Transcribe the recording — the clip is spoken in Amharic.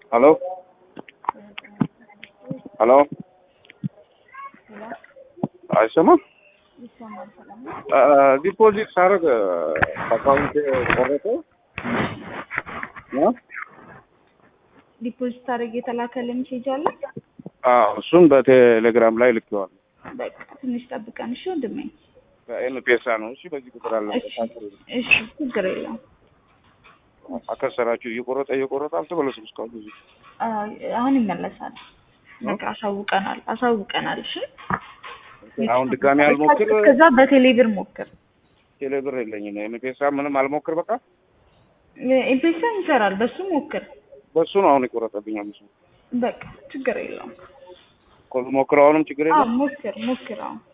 Hello? Hello? አይሰማም? ዲፖዚት ሳደርግ አካውንት ቆረጠ። ዲፖዚት አድርግ የተላከልህ ሜሴጅ አለ። አዎ፣ እሱን በቴሌግራም ላይ ልኬዋለሁ። በቃ ትንሽ ጠብቀን እሺ ወንድሜ። በኤምፔሳ ነው። እሺ፣ በዚህ ቁጥር አለ። እሺ እሺ፣ ችግር የለውም። አከሰራችሁ እየቆረጠ እየቆረጠ አልተመለሱም እስካሁን ብዙ አዎ፣ አሁን ይመለሳል። በቃ አሳውቀናል አሳውቀናል። እሺ አሁን ድጋሚ አልሞክር። ከዛ በቴሌብር ሞክር። ቴሌብር የለኝም። ኤምፔሳ ምንም አልሞክር። በቃ ኤምፔሳ ይሰራል፣ በሱ ሞክር። በሱ ነው አሁን የቆረጠብኝ። አምስት በቃ ችግር የለውም። ሞክረው አሁንም ችግር አዎ የለም። ሞክር ሞክር። አዎ